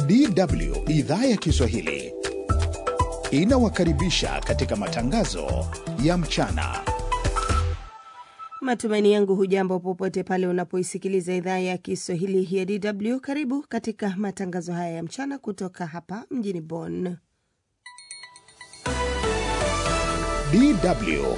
DW idhaa ya Kiswahili inawakaribisha katika matangazo ya mchana. Matumaini yangu hujambo popote pale unapoisikiliza idhaa ya Kiswahili ya DW. Karibu katika matangazo haya ya mchana kutoka hapa mjini Bonn. DW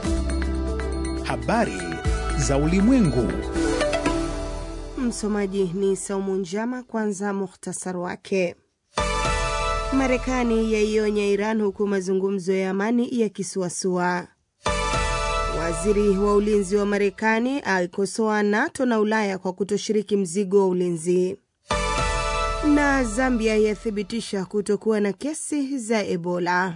habari za ulimwengu. Msomaji ni Saumu Njama. Kwanza muhtasar wake. Marekani yaionya Iran huku mazungumzo ya amani yakisuasua. Waziri wa ulinzi wa Marekani aikosoa NATO na Ulaya kwa kutoshiriki mzigo wa ulinzi. Na Zambia yathibitisha kutokuwa na kesi za Ebola.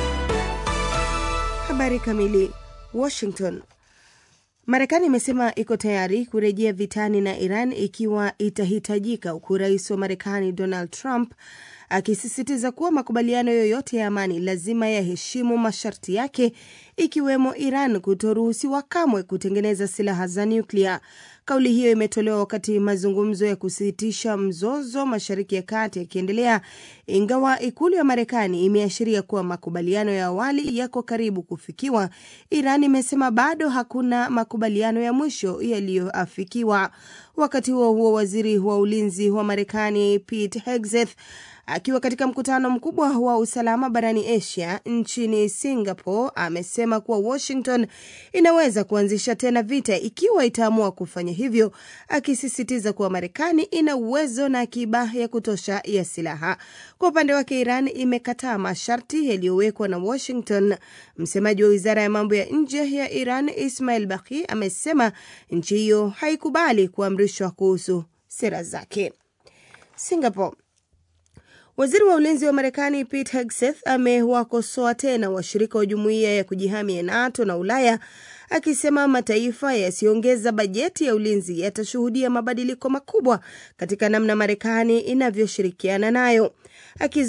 Habari kamili. Washington. Marekani imesema iko tayari kurejea vitani na Iran ikiwa itahitajika, huku rais wa Marekani Donald Trump akisisitiza kuwa makubaliano yoyote ya amani lazima yaheshimu masharti yake, ikiwemo Iran kutoruhusiwa kamwe kutengeneza silaha za nyuklia. Kauli hiyo imetolewa wakati mazungumzo ya kusitisha mzozo Mashariki ya Kati yakiendelea, ingawa ikulu ya Marekani imeashiria kuwa makubaliano ya awali yako karibu kufikiwa. Iran imesema bado hakuna makubaliano ya mwisho yaliyoafikiwa. Wakati huo huo, waziri wa ulinzi wa Marekani Pete Hegseth akiwa katika mkutano mkubwa wa usalama barani Asia nchini Singapore amesema kuwa Washington inaweza kuanzisha tena vita ikiwa itaamua kufanya hivyo, akisisitiza kuwa Marekani ina uwezo na akiba ya kutosha ya silaha. Kwa upande wake, Iran imekataa masharti yaliyowekwa na Washington. Msemaji wa wizara ya mambo ya nje ya Iran Ismail Baqi amesema nchi hiyo haikubali kuamrishwa kuhusu sera zake. Singapore Waziri wa ulinzi wa Marekani Pete Hegseth amewakosoa tena washirika wa jumuiya ya kujihami ya NATO na Ulaya akisema mataifa yasiyoongeza bajeti ya ulinzi yatashuhudia mabadiliko makubwa katika namna Marekani inavyoshirikiana nayo.